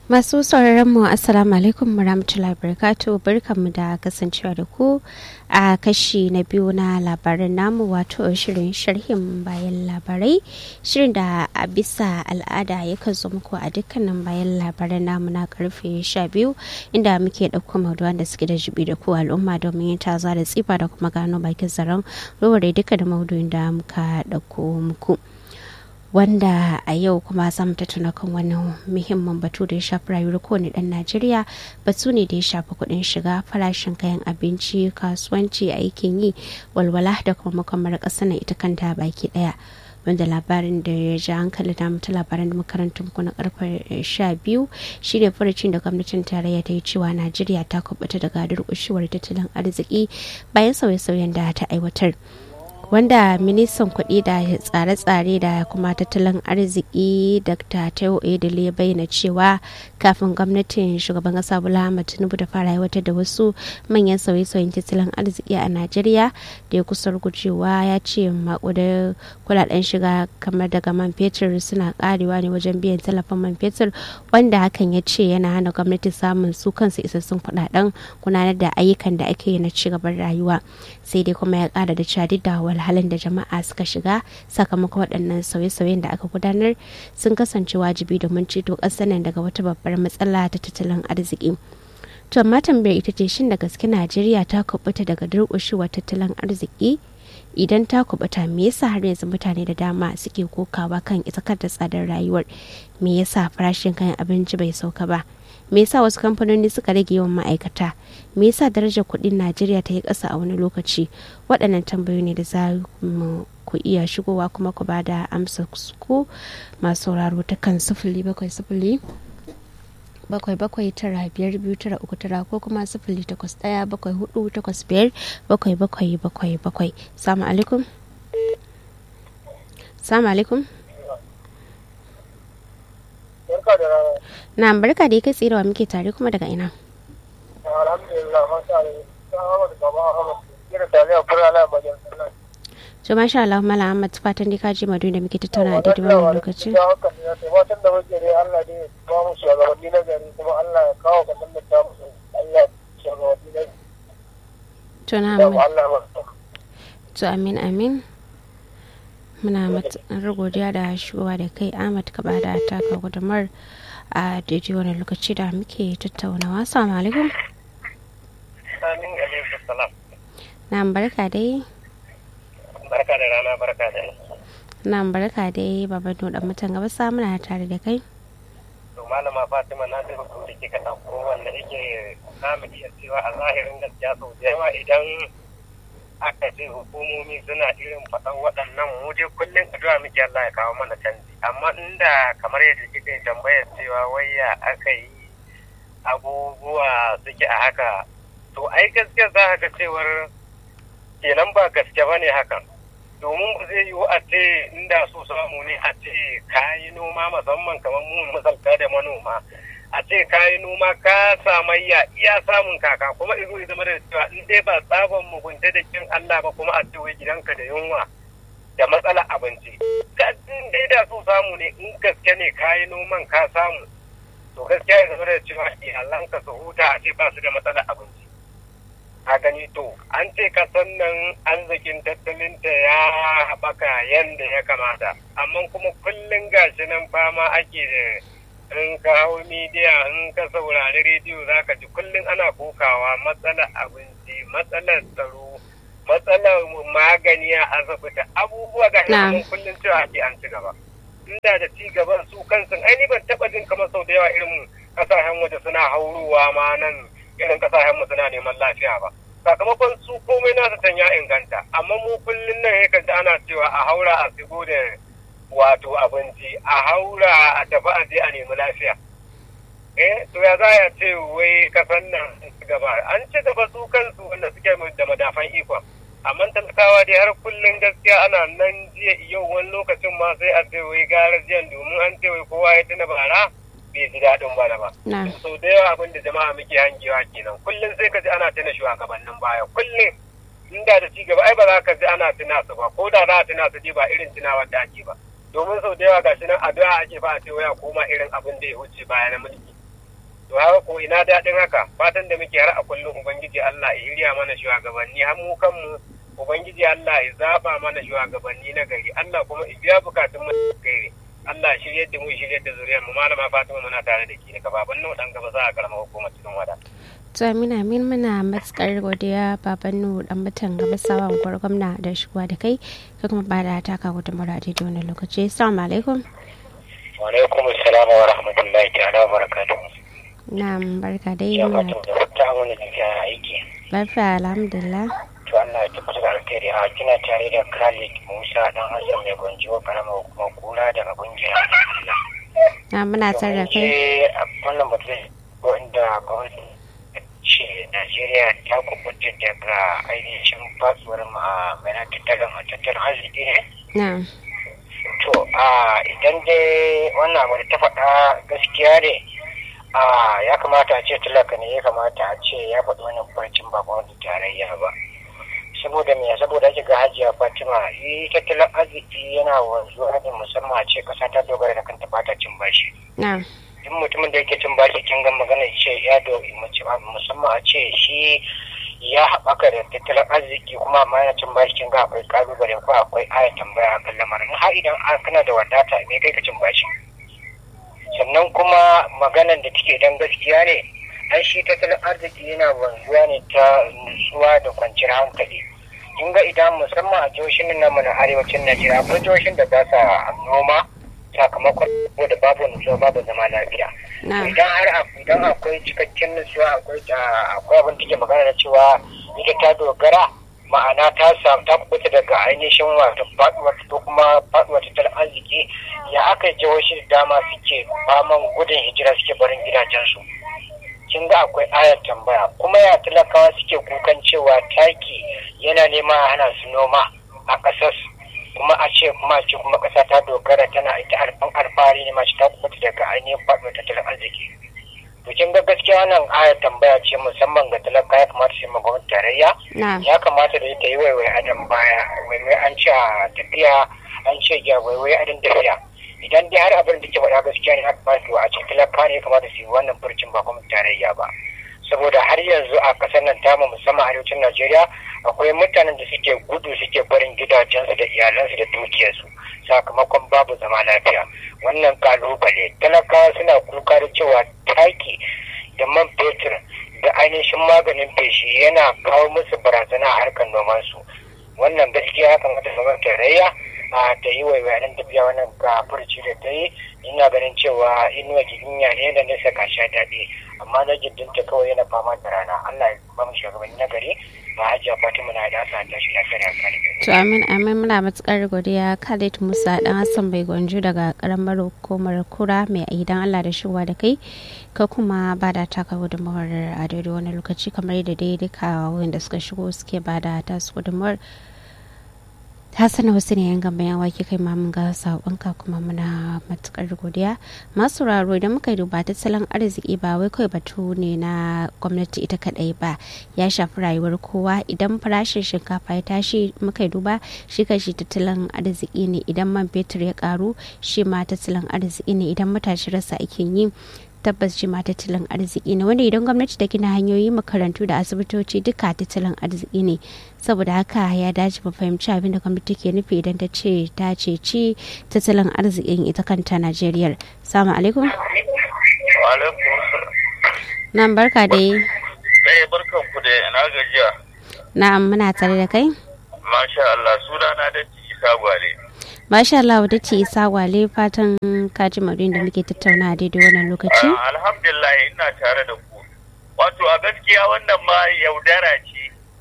Masu sauraron mu Assalamu alaikum warahmatullahi wabarakatuh barkanmu da kasancewa da ku a kashi na biyu na labaran namu wato shirin sharhin bayan labarai shirin da a bisa al'ada yakan zo muku a dukkanin bayan labaran namu na karfe 12 inda muke ɗauko maudu'an da suke da jibi da ku al'umma domin yin taza da tsifa da kuma gano bakin zaren rowar duka da maudu'in da muka ɗauko muku. wanda a yau kuma za mu tattauna kan wani muhimmin batu da ya shafi rayuwar kowane ɗan najeriya batu ne da ya shafi kuɗin shiga farashin kayan abinci kasuwanci aikin yi walwala da kuma makamar ƙasa na ita kanta baki ɗaya wanda labarin da ya ja hankali da mutu labaran da makarantar muku na karfe sha biyu shine furucin da gwamnatin tarayya ta yi cewa najeriya ta kubuta daga durƙushewar tattalin arziki bayan sauye-sauyen da ta aiwatar wanda ministan kuɗi da tsare-tsare da kuma tattalin arziki dr teo edele ya bayyana cewa kafin gwamnatin shugaban ƙasa bola ahmad tinubu da fara aiwatar da wasu manyan sauye-sauyen tattalin arziki a najeriya da ya kusa gujewa ya ce maƙudar kuɗaɗen shiga kamar daga man fetur suna karewa ne wajen biyan tallafin man fetur wanda hakan ya ce yana hana gwamnati samun su kansu isassun kuɗaɗen gudanar da ayyukan da ake yi na cigaban rayuwa sai dai kuma ya ƙara da cewa duk da wahalhalun da jama'a suka shiga sakamakon waɗannan sauye-sauyen da aka gudanar sun kasance wajibi domin ceto ƙasar nan daga wata babbar matsala ta tattalin arziki to amma tambayar ita ce shin da gaske najeriya ta kubuta daga durƙushewar tattalin arziki idan ta kubuta me yasa har yanzu mutane da dama suke kokawa kan isakar da tsadar rayuwar me yasa farashin kayan abinci bai sauka ba me yasa wasu kamfanoni suka rage yawan ma'aikata me yasa darajar kuɗin najeriya ta yi ƙasa a wani lokaci waɗannan tambayoyi ne da za mu ku iya shigowa kuma ku ba da amsa ku masu sauraro ta kan sifili bakwai sifili bakwai bakwai tara biyar biyu tara uku tara ko kuma sifili takwas ɗaya bakwai hudu takwas biyar bakwai bakwai bakwai bakwai salamu alaikum salamu alaikum na barka da kai tsirewa muke tare kuma daga ina to masha Allah mala Ahmad fatan dai ka ji madu da muke tattauna a daidai wannan lokaci fatan da muke dai Allah dai ya ba mu shugabanni na gari kuma Allah ya kawo ka san da ta musu Allah shugabanni na to na gari Allah ba to amin amin muna matuƙar godiya da shigowa da kai Ahmad ka bada taka gudumar a daidai wani lokaci da muke tattaunawa assalamu alaikum Amin alaikum salam na barka dai barka da rana barka da na barka dai baban da mutan gaba muna tare da kai to malama Fatima na da rubutu da kika dauko wanda yake zamu iya cewa a zahirin gaskiya sau da yawa idan aka ce hukumomi suna irin faɗan waɗannan mu dai kullum addu'a muke Allah ya kawo mana canji amma inda kamar yadda kika yi tambayar cewa waya aka yi abubuwa suke a haka to ai gaskiya za ka ga cewar kenan ba gaske ba ne hakan domin ba zai yiwu a ce inda so samu ne a ce kayi noma musamman kamar mu misalta da manoma a ce kayi noma ka samayya iya samun kaka kuma izo ya zama da cewa in dai ba tsaban mugunta da kin Allah ba kuma a ce wai gidanka da yunwa da matsala abinci ka dai da so samu ne in gaske ne kayi noman ka samu to gaskiya ya zama da cewa iyalanka su huta a ce ba su da matsala abinci a gani to an ce kasan nan arzikin tattalinta ya haɓaka yadda ya kamata amma kuma kullum gashi nan fama ake da in ka hau midiya in ka saurari rediyo za ka ji kullum ana kokawa matsalar abinci matsalar tsaro matsalar magani a asibiti abubuwa ga nan kullum cewa ake an ci gaba inda da ci gaban su kansu aini ban taɓa jin kamar sau da yawa irin ƙasashen waje suna haurowa ma nan irin kasashen mu suna neman lafiya ba sakamakon su komai nasa can ya inganta amma mu kullum nan ya kanta ana cewa a haura a shigo da wato abinci a haura a tafi a je a nemi lafiya eh to ya za ya ce wai kasan nan gaba an ci gaba su kansu wanda suke da madafan ikon amma talakawa dai har kullum gaskiya ana nan jiya yau wani lokacin ma sai a ce wai gara jiyan domin an ce wai kowa ya tuna bara bai ji daɗin bana ba. Sau da yawa abin da jama'a muke hangewa kenan. Kullum sai ka ji ana tuna shugabannin baya. Kullum inda da cigaba ai ba za ka ji ana tuna su ba. Ko da za a tuna su ba irin tunawar da ake ba. Domin sau da yawa gashi nan addu'a ake ba a ce waya koma irin abin da ya wuce baya na mulki. to haka ko ina daɗin haka fatan da muke har a kullum ubangiji Allah ya hirya mana shugabanni har mu kanmu ubangiji Allah ya zaba mana shugabanni na gari Allah kuma ya biya bukatun mu gari Allah shirye da mu shirye da zuriyar mu malama Fatima muna tare da ki daga baban nan dan gaba za a karama hukumar cikin wada to amina min muna matukar godiya baban nu dan mutan gaba sawan gwamna da shigowa da kai ka kuma ba da taka gudunmawar a daidai wani lokaci assalamu alaikum wa alaikum assalam wa rahmatullahi ta'ala wa barakatuh na'am barka dai ya muna fatan da ta wani da aiki lafiya alhamdulillah to Allah ya tabbata da alkhairi a kina tare da Khalid Musa dan Hassan mai gonjiwa karama hukumar kula daga kungiyar Allah na muna tare da kai Eh, a wannan batun wanda gwamnati ce Najeriya ta kubuta daga ainihin fasuwar ma'amala tattalin tattalin arziki ne. na To, a idan dai wannan abu da ta faɗa gaskiya ne, a ya kamata a ce talaka ne ya kamata a ce ya faɗi wannan farcin ba gwamnati tarayya ba. Saboda me saboda ake ga hajiya Fatima, yi tattalin arziki yana wanzuwa ne musamman a ce ƙasa ta dogara da kanta ba ta cin bashi. na duk mutumin da yake cin bashi kin ga magana ce ya do musamman a ce shi ya haɓaka da tattalin arziki kuma amma yana cin bashi kin ga akwai kalubale ko akwai aya tambaya a kan lamarin har idan a- kana da wadata me kai ka cin bashi sannan kuma maganan da take dan gaskiya ne ai shi tattalin arziki yana wanzuwa ne ta nutsuwa da kwanciyar hankali kin ga idan musamman a jihohin nan namu na arewacin Najeriya akwai jihohin da ba sa noma sakamakon da babu nutsuwa babu zama lafiya na idan har a- idan akwai cikakken nutsuwa akwai ah, akwai abin da ke magana da cewa ita ta dogara ma'ana ta samu ta kubuta daga ainihin wato faduwar ko kuma faduwar tattalin arziki ya aka yi jihohi da dama suke faman gudun hijira suke barin gidajensu kin ga akwai ayar tambaya kuma ya talakawa suke kukan cewa taki yana nema a hana su noma a ƙasar kuma a ce kuma a ce kuma ƙasa ta dogara tana ita alfan alfahari ne mace ta kubuta daga ainihin faɗuwar tattalin arziki to kin ga gaskiya wannan ayar tambaya ce musamman ga talaka ya kamata su yi ma gwamnati tarayya na ya kamata da ita yi waiwai adam baya waiwai an ce a tafiya an ce ya waiwai adin tafiya idan dai har abin da ke faɗa gaskiya ne haka ba su a cikin talaka ne ya kamata su yi wannan furcin ba kuma tarayya ba saboda har yanzu a ƙasar nan tamu musamman arewacin najeriya akwai mutanen da suke gudu suke barin gidajensu da iyalansu da dukiyarsu sakamakon babu zama lafiya wannan kalubale talakawa suna kuka da cewa taki da man fetur da ainihin maganin feshi yana kawo musu barazana a harkar nomansu wannan gaskiya ya kamata gwamnati tarayya a ta yi waiwayen tafiya wannan ga furci da ta yi ina ganin cewa inuwa gidinya ne da nesa ka sha daɗi amma na gindinta kawai yana fama da rana allah ya ba mu shugabanni na gari ba hajiya fatima na da asa ta shi lafiya da kare to amin amin muna matukar godiya Khalid Musa dan Hassan bai gwanju daga karamar hukumar kura mai idan Allah da shigowa da kai ka kuma ba da taka gudunmawar a daidai wani lokaci kamar yadda dai duka wanda suka shigo suke ba da tasu gudunmawar Hassan wasu ne yan gamba yan wake kai ma mun ga saƙonka kuma muna matukar godiya masu raro idan muka yi duba tattalin arziki ba wai kawai batu ne na gwamnati ita kadai ba ya shafi rayuwar kowa idan farashin shinkafa ya tashi muka yi duba shi kashi tattalin arziki ne idan man fetur ya karu shi ma tattalin arziki ne idan matashi rasa aikin yi tabbas shi ma tattalin arziki ne wanda idan gwamnati ta gina hanyoyi makarantu da asibitoci duka tattalin arziki ne saboda haka ya dace mu fahimci abin da gwamnati ke nufi idan ta ce ta ce ci tattalin arzikin ita kanta najeriya salamu alaikum Wa alaikum salam. nan barka da yi Ɗaya barkan ku da na gajiya. na'am muna tare da kai Masha Allah sunana da Isa Gwale. masha Allah wadda ce isa gwale fatan kaji marin da muke tattauna a daidai wannan lokaci Ah, Alhamdulillah ina tare da ku. Wato a gaskiya wannan ma yaudara ce.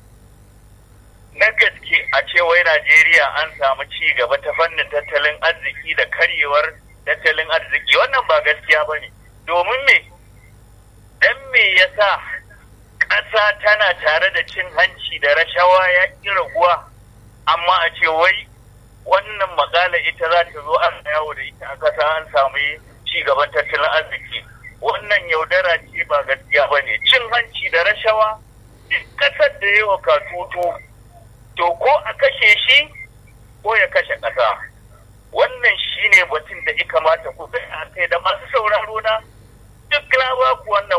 Na gaske a ce wai Najeriya an samu ci gaba ta fannin tattalin arziki da karyewar tattalin arziki wannan ba gaskiya ba ne. Domin me? Dan me yasa ƙasa tana tare da cin hanci da rashawa ya ƙi raguwa amma a ce wai wannan makala ita za ta zo an yawo da ita a ƙasa an samu ci gaban tattalin arziki wannan yaudara ce ba gaskiya ba ne cin hanci da rashawa duk ƙasar da yawa katutu to ko a kashe shi ko ya kashe ƙasa wannan shine batun da ya kamata ku a kai da masu sauraro na duk na ba ku wannan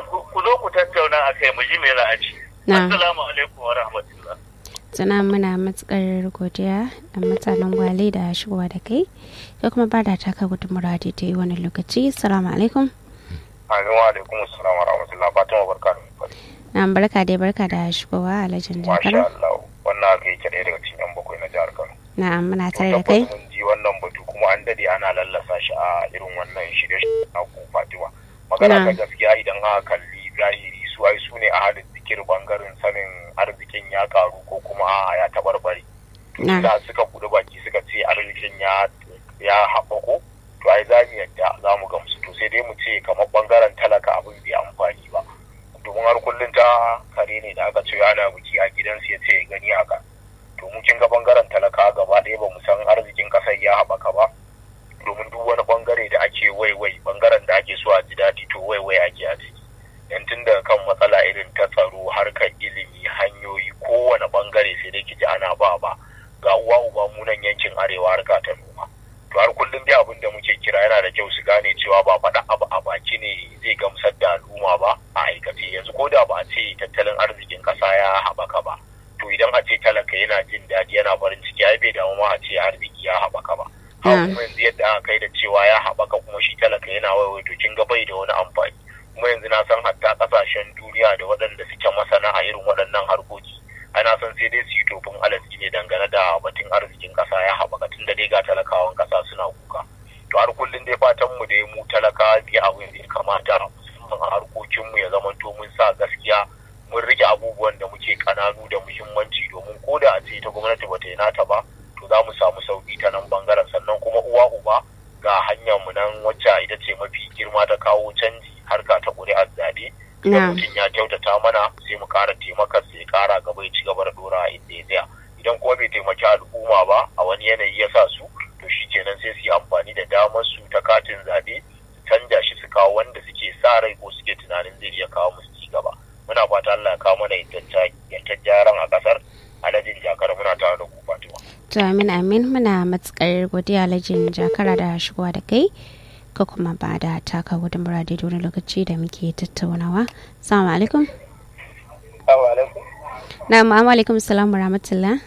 zo ku tattauna a kai mu ji me za a ci Na. assalamu alaikum wa rahmatullah Tuna muna matukar godiya a mutanen gwale da shigowa da kai da kuma ba da taka gudunmura da ta yi wani lokaci. Salamu alaikum. Amin wa alaikum assalam wa rahmatullah Fatima barka da fari. Na barka dai barka da shigowa a lajin Masha jakar. Allah wannan haka yake ɗaya daga cikin yan bakwai na jihar Kano. Na muna tare da kai. Tabbas mun ji wannan batu kuma an dade ana lallasa shi a irin wannan shirye-shirye na ku Fatima. Magana Na. ta gaskiya idan aka kalli zahiri su ai su ne a halin zikir bangaren sanin arzikin ya karu ko kuma a ya tabarbare. Na. Da suka buɗe baki suka ce arzikin ya ya haɓako to ai za mu yadda za mu gamsu to sai dai mu ce kamar bangaren talaka abin bai amfani ba. domin har kullum ta kare ne da aka ce ana biki a gidansu ya ce ya gani haka to mu kin ga bangaren talaka gaba ɗaya ba mu san arzikin ƙasar ya haɓaka ba domin duk wani bangare da ake waiwai bangaren da ake so a ji daɗi to waiwai ake a ciki yan tun daga kan matsala irin ta tsaro harkar ilimi hanyoyi kowane bangare sai dai ki ji ana ba ba ga uwa uba mu nan yankin arewa harka ta noma to har kullum dai abin da muke kira yana da kyau su gane cewa ba faɗa abu a baki ne zai gamsar da al'umma ba a aikace yanzu ko da ba a ce tattalin arzikin ƙasa ya haɓaka ba to idan a ce talaka yana jin daɗi yana farin ciki ai bai damu ma a ce arziki ya haɓaka ba haka Mm. kuma yanzu yadda aka kai da cewa ya haɓaka kuma shi talaka yana waiwai to kin ga bai da wani amfani kuma yanzu na san hatta ƙasashen duniya da waɗanda suke masana a irin waɗannan harkoki ana san sai dai su yi tofin alatsi ne dangane da batun arzikin ƙasa ya haɓaka tun da dai ga talakawan ƙasa suna kuka to har kullum dai fatan mu dai mu talaka bi abin da ya kamata musamman a harkokin mu ya zamanto mun sa gaskiya mun rike abubuwan da muke kananu da muhimmanci domin ko da a ce ta gwamnati bata yi nata ba to za mu samu sauki ta nan bangaren sannan kuma uwa uba ga hanyar mu nan wacce ita ce mafi girma ta kawo canji harka ta ƙuri'ar zaɓe Na. idan mutum ya kyautata mana sai mu ƙara taimakar sai ya ƙara gaba ya ci gaba da ɗora a inda ya tsaya idan kuma bai taimaki al'umma ba a wani yanayi ya sa su to shi kenan sai su yi amfani da damar su ta katin zaɓe su canja shi su kawo wanda suke sa rai ko suke tunanin zai iya kawo musu ci gaba muna fata Allah ya kawo mana yantaccen gyaran a ƙasar alhajin jakar muna tare da ku Fatima. To amin amin muna matukar godiya lajin jakara da shigowa da kai ka kuma ba da taka gudunmura da wani lokaci da muke tattaunawa. Assalamu alaikum. Assalamu alaikum. Na ma'amu alaikum salam wa rahmatullah.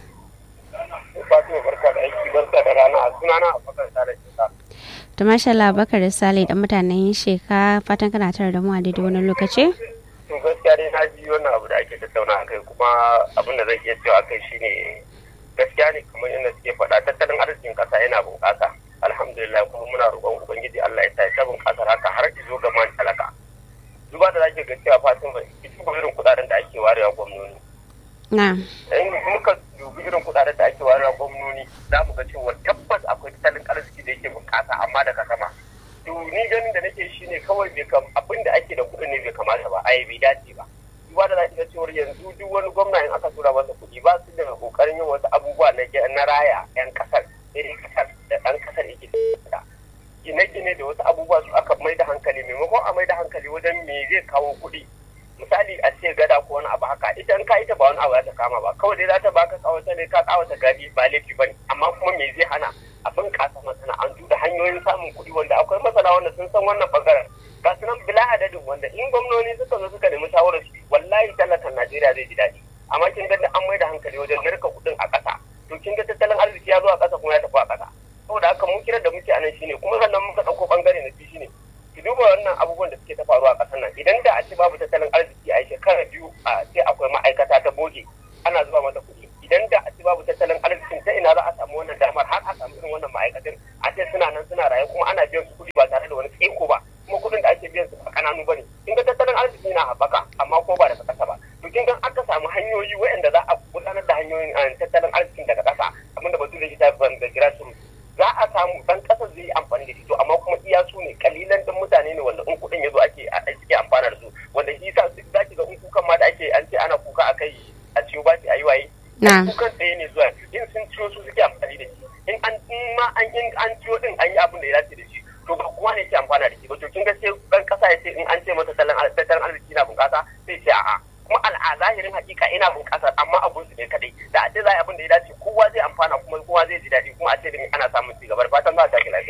Fatima barka da aiki barka da rana a sunana a fakar tare da To masha Allah Bakar Sale da mutanen sheka fatan kana tare da mu a daidai wani lokaci. to gaskiya dai na ji wannan abu da ake tattauna a kai kuma abin da zai iya cewa a kai shine gaskiya ne kamar yadda suke faɗa tattalin arzikin ƙasa yana bunƙasa alhamdulillah kuma muna roƙon ubangiji Allah ya sa ya ta bunƙasar haka har izo ga man talaka duba da zaki ga cewa Fatima ki duba irin kuɗaɗen da ake warewa gwamnoni Na. in muka dubi irin kuɗaɗen da ake warewa gwamnoni za mu ga cewa tabbas akwai tattalin arziki da yake bunƙasa amma daga sama to ni ganin da nake shine kawai bai kam abin da ake da kuɗin ne bai kamata ba ai bai dace ba duba da zaki ga cewa yanzu duk wani gwamna in aka tura masa kuɗi ba su da kokarin yin wasu abubuwa na na raya yan kasar irin kasar da ɗan kasar yake da gine-gine da wasu abubuwa su aka mai da hankali maimakon a mai da hankali wajen me zai kawo kuɗi misali a ce gada ko wani abu haka ita in ka ita ba wani abu za ta kama ba kawai dai za ta baka kawata ne ka kawata gari ba laifi ba ne amma kuma me zai hana a bunƙasa masana'antu da hanyoyin samun kuɗi wanda akwai masana wanda sun san wannan bangaren ga su nan bila adadin wanda in gwamnoni suka zo suka nemi shawarar su wallahi talakan najeriya zai ji daɗi amma kin ga an mai da hankali wajen narka kuɗin a ƙasa to kin ga tattalin arziki ya zo a ƙasa kuma ya tafi a ƙasa saboda haka mun kira da muke anan shine kuma sannan muka ɗauko bangare na biyu shine ki duba wannan abubuwan da suke ta faruwa a ƙasar nan idan da a ce babu tattalin arziki a shekara biyu a ce akwai ma'aikata ta boge ana zuba mata kuɗi idan da a ce babu tattalin arzikin ta ina za a samu wannan damar har a samu irin wannan ma'aikatan a ce suna nan suna raye kuma ana biyan su kuɗi ba tare da wani tsaiko ba kuma kuɗin da ake biyan su ba kananu ba ne kin ga tattalin arziki na haɓaka amma ko ba daga ƙasa ba to kin ga aka samu hanyoyi waɗanda za a gudanar da hanyoyin tattalin arzikin daga ƙasa abinda batu da shi ta da kira su za a samu dan ƙasar zai yi amfani da shi to amma kuma iya su ne kalilan din mutane ne wanda in kuɗin ya zo ake ake amfana da su wanda shi sa za ki ga in kukan ma da ake an ce ana kuka a kai a ciwo ba a yi waye kukan tsaye ne zuwa in sun ciwo su suke amfani da shi in an ma an in an ciwo din an yi abin da ya dace da shi to ba kowa ne ke amfana da shi ba to kin ga sai dan ƙasa ya ce in an ce masa tattalin arziki na bunƙasa sai ce a'a kuma al'azahirin hakika ina bunƙasar amma abun su ne kadai da a ce za a abin da ya dace kowa zai amfana kuma kowa zai ji daɗi kuma a ce da ana samun ci gaba fatan za a tashi lafiya.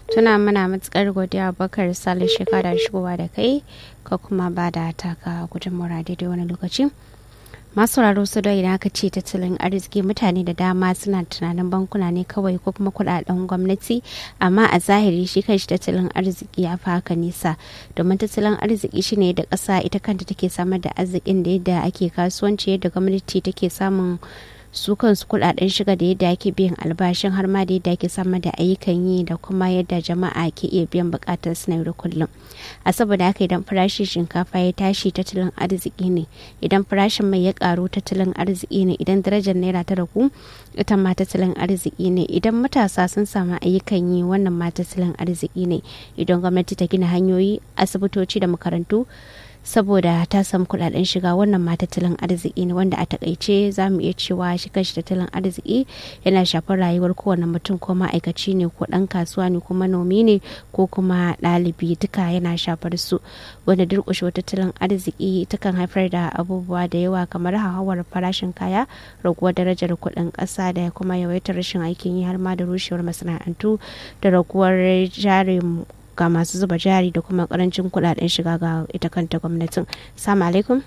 tuna muna matukar godiya bakar sale shekara shigowa da kai ka kuma ba da taka gudunmawar daidai wani lokaci masu sauraro su da idan aka ce tattalin arziki mutane da dama suna tunanin bankuna ne kawai ko kuma kudaden gwamnati amma a zahiri shi kanshi tattalin arziki ya fi haka nisa domin tattalin arziki shine da ƙasa ita kanta take samar da arzikin da yadda ake kasuwanci yadda gwamnati take samun su kansu kudaden shiga da yadda ake biyan albashin har ma da yadda ake samar da ayyukan yi da kuma yadda jama'a ke iya biyan bukatar su na yau da kullum a saboda haka idan farashin shinkafa ya tashi tattalin arziki ne idan farashin mai ya karu tattalin arziki ne idan darajar naira ta ragu ita ma tattalin arziki ne idan matasa sun samu ayyukan yi wannan ma tattalin arziki ne idan gwamnati ta gina hanyoyi asibitoci da makarantu saboda ta samu kudaden shiga wannan ma tattalin arziki ne wanda a takaice za mu iya cewa shi kanshi tattalin arziki yana shafar rayuwar kowane mutum ko ma'aikaci ne ko dan kasuwa ne ko manomi ne ko kuma ɗalibi duka yana shafar su wanda durƙushewar tattalin arziki takan haifar da abubuwa da yawa kamar hauhawar farashin kaya raguwar darajar kuɗin ƙasa da kuma yawaitar rashin aikin yi har ma da rushewar masana'antu da raguwar jarin ga masu zuba jari da kuma karancin kudaden shiga ga ita kanta gwamnatin salamu alaikum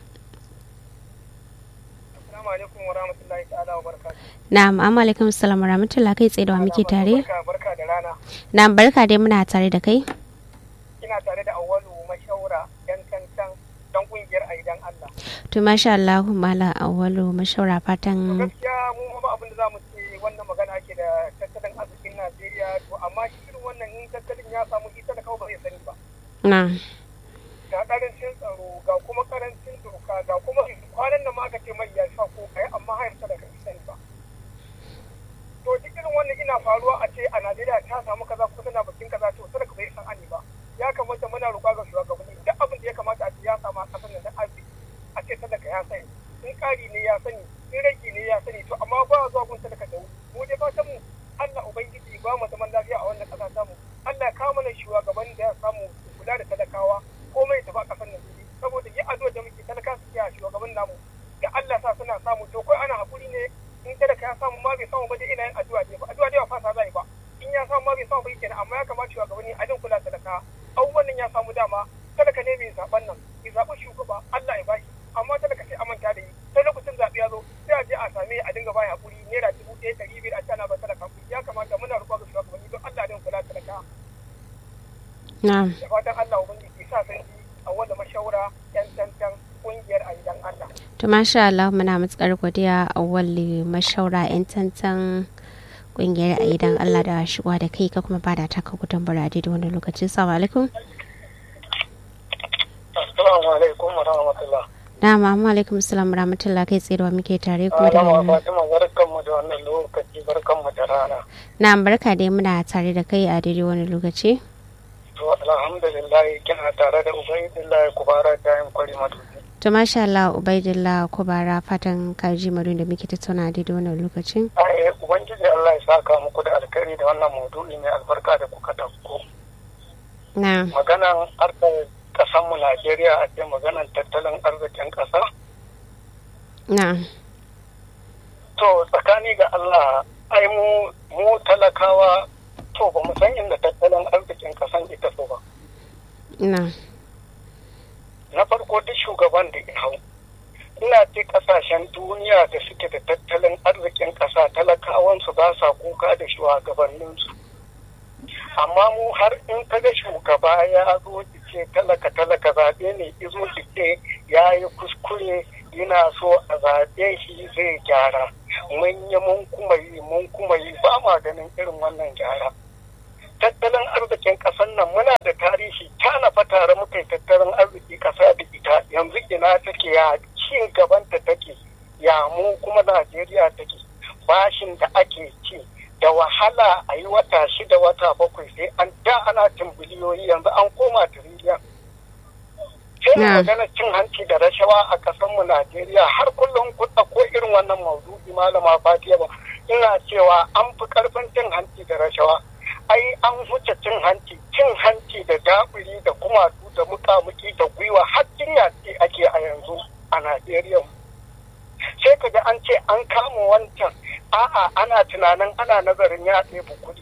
na'am amma alaikum salam wa rahmatullah kai tsaye da wa muke tare na'am barka dai muna tare da kai ina tare da awalu mashaura yan kancan dan kungiyar aidan Allah to masha Allah mala awalu mashaura fatan gaskiya mu ba abin da zamu ce wannan magana ake da tattalin arzikin Najeriya to amma shi irin wannan in tattalin ya samu ita da kawai ba zai sani ba na ga karancin tsaro ga kuma karancin doka ga kuma kwanan nan ma aka ce mai ya sha ko kai amma har ta daga sani ba to duk irin wannan ina faruwa a ce a Najeriya ta samu kaza ko tana bakin kaza to sai ka bai san ani ba ya kamata muna roƙa ga shugabanni duk abin da ya kamata a ce ya samu a kasar nan da arziki a ce talaka ya sani in ƙari ne ya sani in rage ne ya sani to amma ba zuwa gun talaka da mu dai fatan mu Allah ubangiji ba mu zaman lafiya a wannan ƙasa tamu Allah ya kawo mana shugaban da ya samu kula da talakawa komai ta ba ƙasar nan saboda yi addu'a da muke talaka su a shugaban namu da Allah sa suna samu to kai ana hakuri ne in talaka ya samu ma bai samu ba dai ina yin addu'a dai ba addu'a dai ba fasa zai ba in ya samu ma bai samu ba kenan amma ya kamata shugabanni a din kula da talaka abubuwan nan ya samu dama talaka ne mai zaben nan ya zaɓi shugaba Allah ya bashi amma talaka sai amanta da yi sai lokacin zaɓe ya zo sai a je a same a dinga bayan hakuri naira dubu ɗaya ɗari biyar a cana ba talaka ya kamata muna roƙo ga shugabanni don Allah din kula da talaka na'am da fatan Allah ubangiji sa san ji a wanda mashawara yan tantan kungiyar aidan Allah to masha Allah muna matsakar godiya a walli mashaura yan tantan kungiyar aidan Allah da shigowa da kai ka kuma ba da taka gudun burade da wani lokaci assalamu alaikum assalamu alaikum wa rahmatullah na'am amma alaikum assalam wa rahmatullah kai tsaye da wa muke tare kuma da Malama Fatima barkanmu da wannan lokaci barkanmu da rana na'am barka dai muna tare da kai a daidai wani lokaci to alhamdulillah kina tare da ubangiji kubara ta yin kwari matuƙi to masha Allah ubaidillah kubara fatan kaji madun da muke tattauna a daidai wannan lokacin ai ubangiji Allah ya saka muku da alkhairi da wannan maudu'i mai albarka da kuka dauko na maganan harkar kasan mu Najeriya a ce maganan tattalin arzikin kasa na to tsakani ga Allah ai mu mu talakawa to ba mu san inda tattalin arzikin kasan ita so ba na na farko duk shugaban da ya hau ina ce kasashen duniya da suke da tattalin arzikin kasa talakawansu ba sa kuka da shugabanninsu amma mu har in kaga shugaba ya zo ce talaka talaka zaɓe ne izo ce ya yi kuskure yana so a zaɓe shi zai gyara mun yi mun kuma yi mun kuma yi ba ma ganin irin wannan gyara tattalin arzikin ƙasar nan muna da tarihi tana fa tare muka yi tattalin arziki ƙasa da ita yanzu ina take ya cin gabanta take ya mu kuma najeriya take bashin da ake ci da wahala a yi wata shida wata bakwai sai an da ana cin biliyoyi yanzu an koma tiriliyan sai magana cin hanci da rashawa a ƙasarmu najeriya har kullum kuɗa ko irin wannan maudu'i malama fatiya ba ina cewa an fi ƙarfin cin hanci da rashawa ai an wuce cin hanci cin hanci da daburi da kumatu da mukamuki da gwiwa har jinya ce ake a yanzu a najeriya sai kaga an ce an kama wancan a'a ana tunanin ana nazarin ya ɗebi kuɗi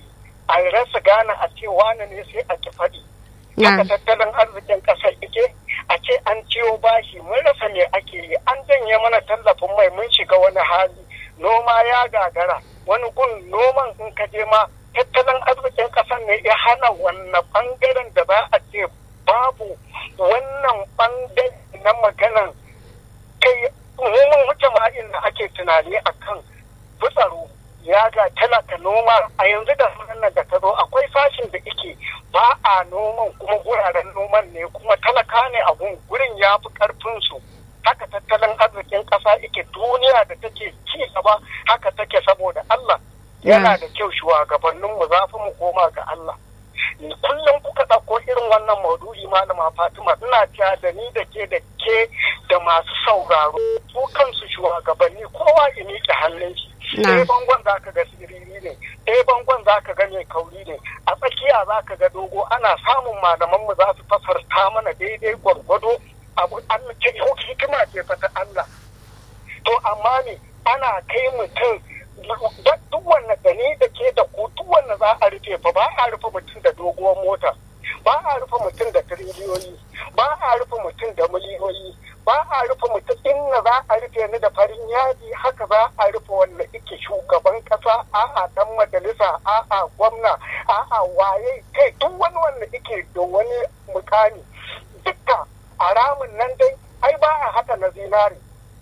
a rasa gane a ce wane ne sai a ki faɗi haka tattalin arzikin ƙasar ike a ce an ciwo bashi mun rasa me ake yi an janye mana tallafin mai mun shiga wani hali noma ya gagara wani gun noman in ka je ma tattalin arzikin ƙasar ne ya hana wannan bangaren da za a ce babu wannan bangare na maganan kai mun wuce ma inda ake tunani akan fitsaro ya ga talaka noma a yanzu da nan da ta zo akwai sashin da ike ba a noman kuma guraren noman ne kuma talaka ne a gurin ya fi karfin su haka tattalin arzikin ƙasa ike duniya da take ci gaba haka take saboda Allah yana da kyau shugabannin mu za mu koma ga Allah kullum kuka ɗauko irin wannan maudu'i malama Fatima ina cewa da ni da ke da ke da masu sauraro su kansu shugabanni kowa ya miƙe hannun shi ɗaya bangon za ka ga siriri ne ɗaya bangon za ka ga mai kauri ne a tsakiya za ka ga dogo ana samun malaman mu za su fasarta mana daidai gwargwado abu Allah ke hikima ce fa ta Allah to amma ne ana kai mutum duk wanda da ni da ke da ku duk wanda za a rufe fa ba a rufe mutum da doguwar mota ba a rufe mutum da tiriliyoyi ba a rufe mutum da miliyoyi ba a rufe mutum inna za a rufe ni da farin yaji haka za a rufe wanda ike shugaban kasa a'a dan majalisa a'a gwamna a'a waye kai duk wani wanda ike da wani mukami dukka a ramin nan dai ai ba a haka na zinari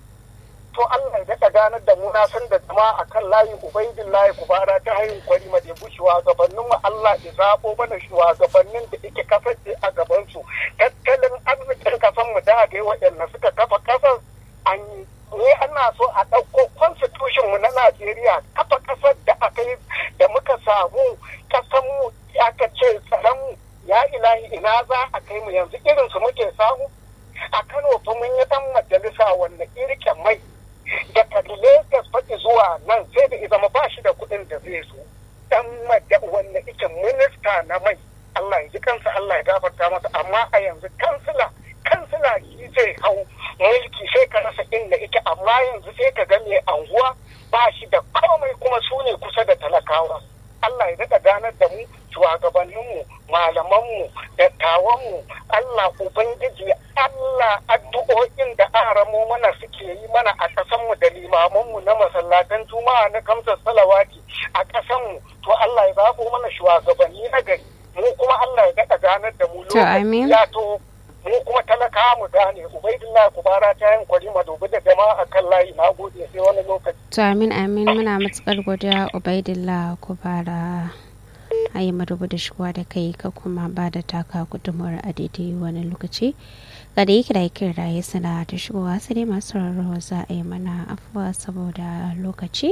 to Allah ya daɗa ganar da mu na san da jama'a akan layi ubaidillahi kubara ta hanyar kwari ma da shugabannin mu Allah ya zabo mana shugabannin da yake kasance a gaban su tattalin arzikin kasan mu da ga waɗanda suka kafa kasar an ne ana so a ɗauko constitution mu na Najeriya kafa kasar da aka yi da muka samu kasan mu aka ce tsaron mu ya ilahi ina za a kai mu yanzu irin su muke samu a Kano fa mun yi dan majalisa wanda irke mai daga Lagos faɗi zuwa nan sai da zama ba shi da kuɗin da zai so dan wanda ike minista na mai Allah ya ji kansa Allah ya gafarta masa amma a yanzu kansila kansila shi zai hau mulki sai ka rasa inda ike amma yanzu sai ka ga mai anguwa ba shi da komai kuma su ne kusa da talakawa Allah ya daɗa ganar da mu shugabanninmu malamanmu dattawanmu Allah Ubangiji Allah addu'o'in da aramo mana suke yi mana a ƙasanmu da limamanmu na masallatan juma'a na kamsar salawati a ƙasanmu to Allah ya zaɓo mana shugabanni na gari mu kuma Allah ya daɗa ganar da mu lokaci ya to mu kuma talaka mu gane ubaidillah kubara ta yin kwari madobi da jama'a kan layi na gode sai wani lokaci to amin amin muna matukar godiya ubaidillah kubara a yi madubu da shigowa da kai ka kuma ba da taka gudunmuwar a daidai wani lokaci ga da yake da yake raye suna ta shigowa sai dai masu rarrawa za a yi mana afuwa saboda lokaci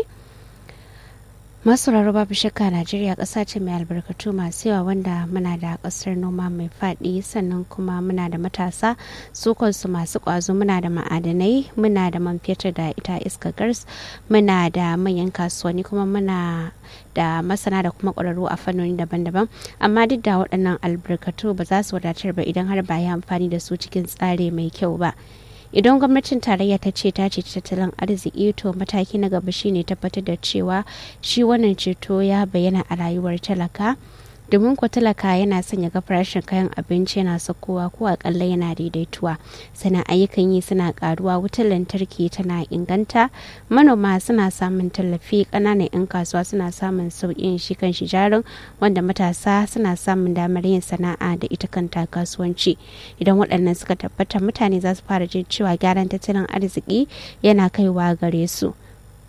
masu rarrawa babu shakka najeriya ƙasa ce mai albarkatu masu yawa wanda muna da ƙasar noma mai faɗi sannan kuma muna da matasa su kansu masu ƙwazo muna da ma'adanai muna da man fetur da ita iska gas muna da manyan kasuwanni kuma muna da masana da kuma ƙwararru a fannoni daban-daban amma duk da waɗannan albarkatu ba za su wadatar ba idan har ba yi amfani da su cikin tsari mai kyau ba idan gwamnatin tarayya ta ce ta ce tattalin arziki to mataki na gaba shine tabbatar da cewa shi wannan ceto ya bayyana a rayuwar talaka domin ko talaka yana sanya ga farashin kayan abinci yana sakowa ko akalla yana daidaituwa sannan ayyukan yi suna karuwa wutar lantarki tana inganta manoma suna samun tallafi ƙananan 'yan kasuwa suna samun sauƙin shi kan shi jarin wanda matasa suna samun damar yin sana'a da ita kanta kasuwanci idan waɗannan suka tabbata mutane za su fara jin cewa gyaran tattalin arziki yana kaiwa gare su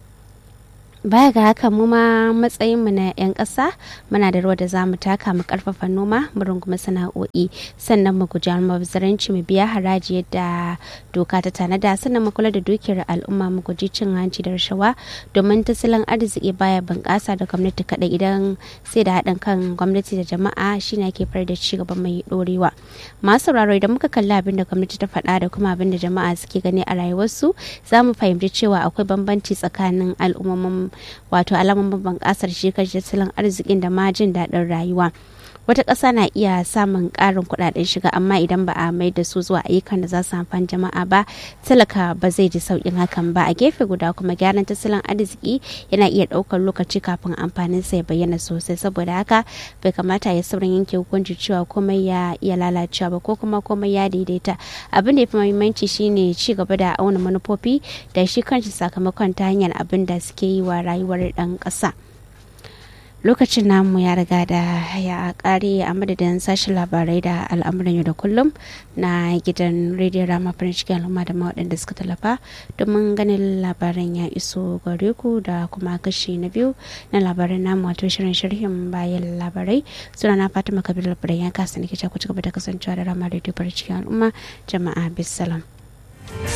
baya ga haka mu ma matsayin mu na 'yan ƙasa muna da ruwa da za mu taka mu karfafa noma mu rungumi sana'o'i sannan mu guji almubazzaranci mu biya haraji yadda doka ta tanada sannan mu kula da dukiyar al'umma mu guji cin hanci da rashawa domin tattalin arziki baya bunƙasa da gwamnati kaɗai idan sai da haɗin kan gwamnati da jama'a shine ake far da ci gaba mai ɗorewa masu sauraro idan muka kalli abin da gwamnati ta faɗa da kuma abin da jama'a suke gani a rayuwarsu za mu fahimci cewa akwai bambanci tsakanin al'ummomin wato alamun babban kasar shi kan tattalin arzikin da ma jin daɗin rayuwa wata ƙasa na iya samun ƙarin kuɗaɗen shiga amma idan ba a mai da su zuwa ayyukan da za su amfani jama'a ba talaka ba zai ji sauƙin hakan ba a gefe guda kuma gyaran tattalin arziki yana iya ɗaukar lokaci kafin amfanin sa ya bayyana sosai saboda haka bai kamata ya saurin yanke hukunci cewa komai ya iya lalacewa ba ko kuma komai ya daidaita abin da ya fi muhimmanci shine ci gaba da auna manufofi da shi kanshi sakamakon ta hanyar abin da suke yi wa rayuwar ɗan ƙasa. lokacin namu ya riga da ya kare a madadin sashen labarai da al'amuran yau da kullum na gidan rediyon rama farin cikin al'umma da waɗanda suka tallafa domin ganin labaran ya iso gare ku da kuma kashi na biyu na labaran namu wato shirin sharhin bayan labarai suna na fatima kabir labarai ya kasa nake ku ci gaba da kasancewa da rama rediyo farin cikin al'umma jama'a bisalam.